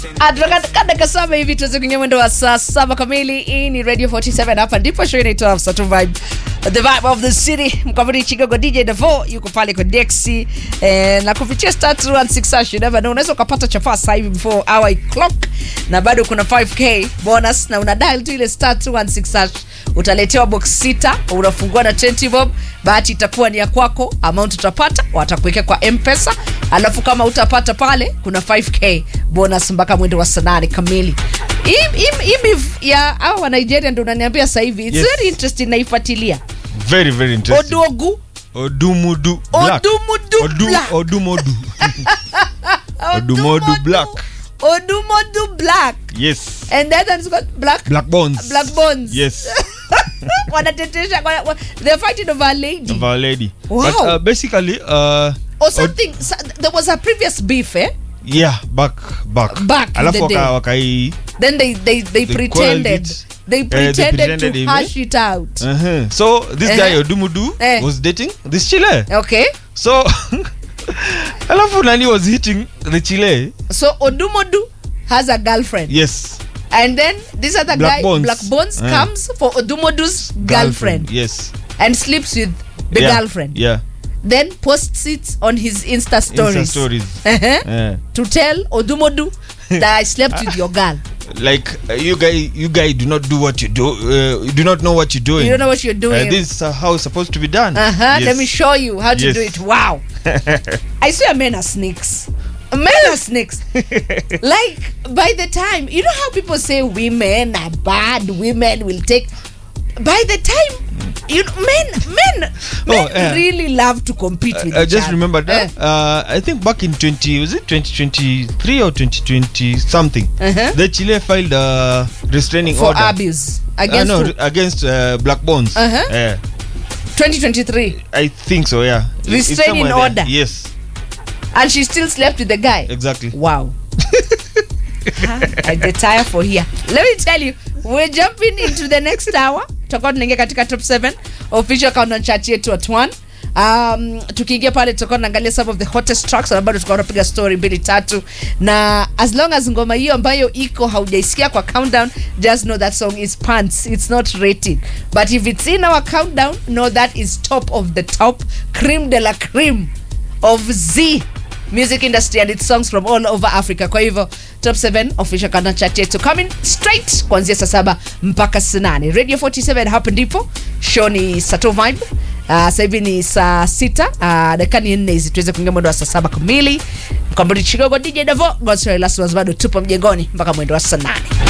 Kadaka saba hivi tuweze kuingia mwendo wa saa saba kamili. Hii ni Radio 47 hapa ndipo show inaitwa Sato Vibe. The vibe of the city. Mkabiri Chicago DJ Devo yuko pale kwa Dexy eh, na kupitia star 216 hash you never know. Unaweza ukapata chafaa sasa hivi before hour clock na bado kuna 5k bonus na una dial tu ile star 216 hash utaletewa box sita, unafungua na 20 bob, bahati itakuwa ni ya kwako, amount utapata watakuwekea kwa M-Pesa, alafu kama utapata pale kuna 5k bonus mpaka mwendo wa saa nane kamili. Hii- hii- hii beef ya hao wa Nigeria ndo unaniambia sasa hivi it's Yes. very interesting, naifuatilia Very, very interesting. Odogu Odumudu Black. Odumudu Odu- Black. Odumodu. Odumodu Black. Odumodu Black Yes. and that one's got black Black Bones. Black Bones. Yes. wanatetesha wana- wa- they're fighting over a lady Of our lady. Wow. But uh, basically, uh, or something so, there was a previous beef eh yeah, back, back. Back in Alafu the day. waka, wakai then they they they, They pretended called it- they Eh, they pretended pretended to him, hash it out uh-huh. So this Eh. guy Odumudu Eh. was dating this Chile. okay So alafu nani was hitting the Chile. so odumodu has a girlfriend Yes. and then this other Black guy Bones. black bones Eh. comes for odumodu's girlfriend, Yes. and sleeps with the yeah. girlfriend Yeah. then posts it on his insta stories, Insta stories. Uh-huh. Yeah. to tell odumodu that i slept with your girl like uh, you guy you guy do not do what you do uh, you do not know what you're doing you don't know what you're doing uh, this is uh, how it's supposed to be done Uh-huh. Yes. Let me show you how to Yes. do it. Wow. I swear men are snakes. Men are snakes. like by the time you know how people say women are bad, women will take by the time you know, men men men Oh, yeah. really love to compete with I each just other. remembered that. Eh. Uh, I think back in 20, was it 2023 or 2020 something? Uh-huh. The Chile filed a restraining for order. abuse Uh, against no, who? against uh, Black Bones. Uh-huh. Yeah, 2023 I think so. Yeah, It- it's Restraining somewhere order. there. Yes, and she still slept with the guy. exactly. Wow. I get tired for here. Let me tell you, we're jumping into the next hour. Tutakuwa tunaingia katika top 7 official countdown chart yetu at 1. Um, tukiingia pale tutakuwa tunaangalia some of the hottest tracks na bado tutakuwa tunapiga story mbili tatu na as long as ngoma hiyo ambayo iko haujaisikia kwa countdown just know that song is pants it's not rated but if it's in our countdown know that is top of the top cream de la cream of Z music industry and its songs from all over Africa. Kwa hivyo top 7 official countdown chart yetu coming straight kuanzia saa saba mpaka saa nane. Radio 47 hapa ndipo show ni Sato Vibe. Uh, sasa hivi ni saa sita uh, dakika ni nne hizi tuweze kuingia mwendo wa saa saba kamili. Mkamburi Chigogo DJ Davo Godswill Last bado tupo mjengoni mpaka mwendo wa saa nane.